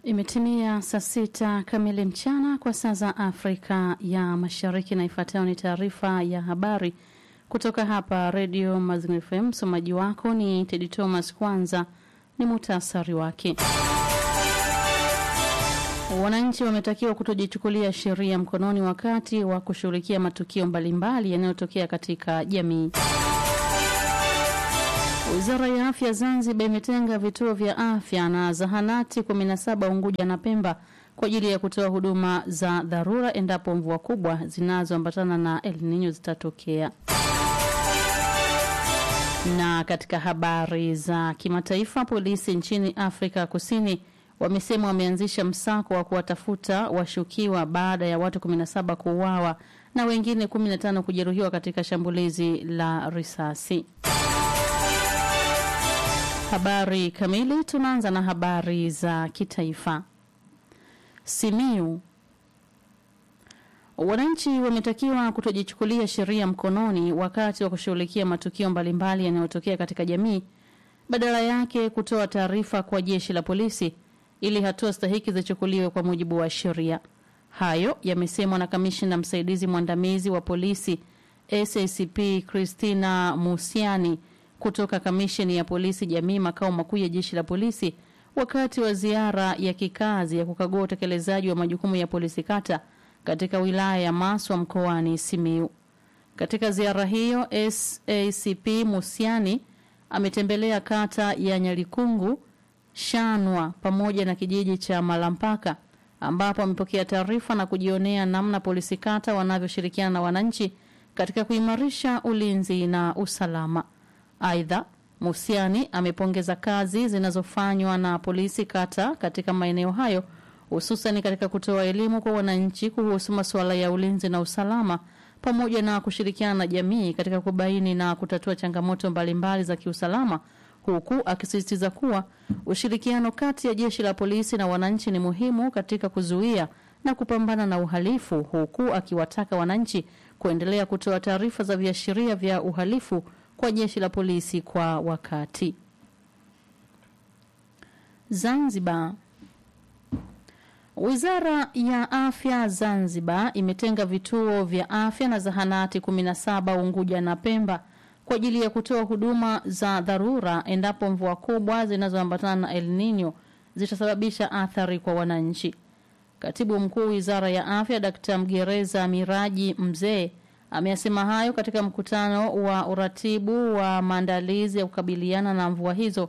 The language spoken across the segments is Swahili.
Imetimia saa sita kamili mchana kwa saa za Afrika ya Mashariki, na ifuatayo ni taarifa ya habari kutoka hapa Redio Mazingira FM. Msomaji wako ni Tedi Thomas. Kwanza ni muhtasari wake. Wananchi wametakiwa kutojichukulia sheria mkononi wakati wa kushughulikia matukio mbalimbali yanayotokea katika jamii. Wizara ya Afya Zanzibar imetenga vituo vya afya na zahanati 17 Unguja na Pemba kwa ajili ya kutoa huduma za dharura endapo mvua kubwa zinazoambatana na El Nino zitatokea. Na katika habari za kimataifa, polisi nchini Afrika Kusini wamesema wameanzisha msako wa kuwatafuta washukiwa baada ya watu 17 kuuawa na wengine 15 kujeruhiwa katika shambulizi la risasi. Habari kamili. Tunaanza na habari za kitaifa. Simiu, wananchi wametakiwa kutojichukulia sheria mkononi wakati wa kushughulikia matukio mbalimbali yanayotokea katika jamii, badala yake kutoa taarifa kwa jeshi la polisi ili hatua stahiki zichukuliwe kwa mujibu wa sheria. Hayo yamesemwa na kamishna msaidizi mwandamizi wa polisi SACP Christina Musiani kutoka kamisheni ya polisi jamii makao makuu ya jeshi la polisi wakati wa ziara ya kikazi ya kukagua utekelezaji wa majukumu ya polisi kata katika wilaya ya Maswa mkoani Simiu. Katika ziara hiyo, SACP Musiani ametembelea kata ya Nyalikungu, Shanwa pamoja na kijiji cha Malampaka ambapo amepokea taarifa na kujionea namna polisi kata wanavyoshirikiana na wananchi katika kuimarisha ulinzi na usalama. Aidha, Musiani amepongeza kazi zinazofanywa na polisi kata katika maeneo hayo hususan katika kutoa elimu kwa wananchi kuhusu masuala ya ulinzi na usalama pamoja na kushirikiana na jamii katika kubaini na kutatua changamoto mbalimbali za kiusalama huku akisisitiza kuwa ushirikiano kati ya jeshi la polisi na wananchi ni muhimu katika kuzuia na kupambana na uhalifu huku akiwataka wananchi kuendelea kutoa taarifa za viashiria vya uhalifu kwa jeshi la polisi kwa wakati. Zanzibar. Wizara ya Afya Zanzibar imetenga vituo vya afya na zahanati 17 Unguja na Pemba kwa ajili ya kutoa huduma za dharura endapo mvua kubwa zinazoambatana na El Nino zitasababisha athari kwa wananchi. Katibu Mkuu Wizara ya Afya Dkt. Mgereza Miraji Mzee ameyasema hayo katika mkutano wa uratibu wa maandalizi ya kukabiliana na mvua hizo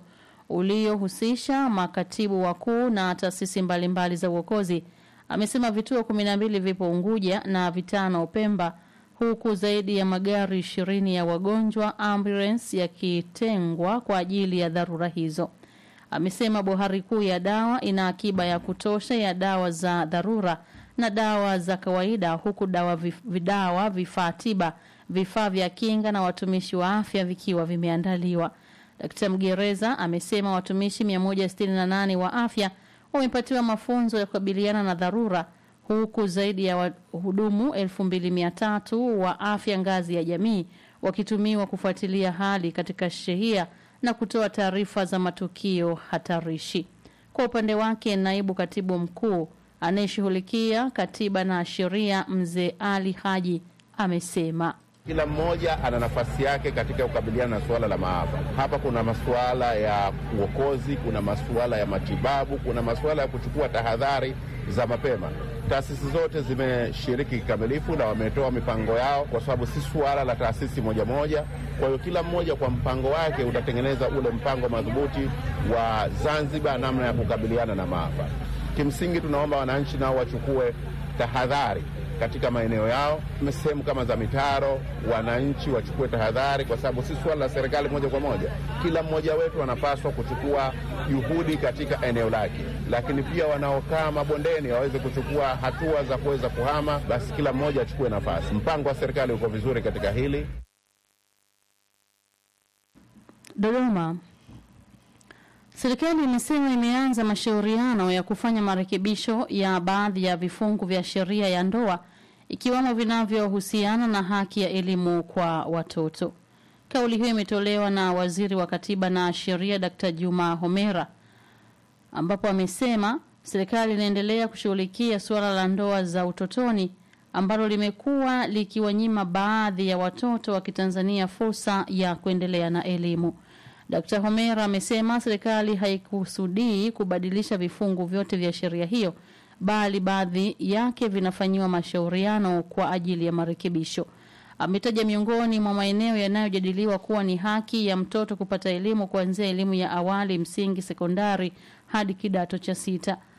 uliohusisha makatibu wakuu na taasisi mbalimbali za uokozi. Amesema vituo kumi na mbili vipo Unguja na vitano Pemba, huku zaidi ya magari ishirini ya wagonjwa ambulance yakitengwa kwa ajili ya dharura hizo. Amesema bohari kuu ya dawa ina akiba ya kutosha ya dawa za dharura na dawa za kawaida huku dawa vif, vidawa vifaa tiba vifaa vya kinga na watumishi wa afya vikiwa vimeandaliwa. Dkt. Mgereza amesema watumishi 168 wa afya wamepatiwa mafunzo ya kukabiliana na dharura huku zaidi ya wahudumu 2300 wa afya ngazi ya jamii wakitumiwa kufuatilia hali katika shehia na kutoa taarifa za matukio hatarishi. Kwa upande wake, naibu katibu mkuu anayeshughulikia katiba na sheria mzee Ali Haji amesema kila mmoja ana nafasi yake katika kukabiliana na suala la maafa. Hapa kuna masuala ya uokozi, kuna masuala ya matibabu, kuna masuala ya kuchukua tahadhari za mapema. Taasisi zote zimeshiriki kikamilifu na wametoa mipango yao, kwa sababu si suala la taasisi moja moja. Kwa hiyo kila mmoja kwa mpango wake utatengeneza ule mpango madhubuti wa Zanzibar, namna ya kukabiliana na maafa. Kimsingi tunaomba wananchi nao wachukue tahadhari katika maeneo yao, sehemu kama za mitaro, wananchi wachukue tahadhari, kwa sababu si suala la serikali moja kwa moja. Kila mmoja wetu anapaswa kuchukua juhudi katika eneo lake, lakini pia wanaokaa mabondeni waweze kuchukua hatua za kuweza kuhama. Basi kila mmoja achukue nafasi. Mpango wa serikali uko vizuri katika hili. Dodoma. Serikali imesema imeanza mashauriano ya kufanya marekebisho ya baadhi ya vifungu vya sheria ya ndoa ikiwemo vinavyohusiana na haki ya elimu kwa watoto. Kauli hiyo imetolewa na Waziri wa Katiba na Sheria Dkt. Juma Homera ambapo amesema Serikali inaendelea kushughulikia suala la ndoa za utotoni ambalo limekuwa likiwanyima baadhi ya watoto wa Kitanzania fursa ya kuendelea na elimu. Dkt. Homera amesema serikali haikusudii kubadilisha vifungu vyote vya sheria hiyo bali baadhi yake vinafanyiwa mashauriano kwa ajili ya marekebisho. Ametaja miongoni mwa maeneo yanayojadiliwa kuwa ni haki ya mtoto kupata elimu kuanzia elimu ya awali, msingi, sekondari hadi kidato cha sita.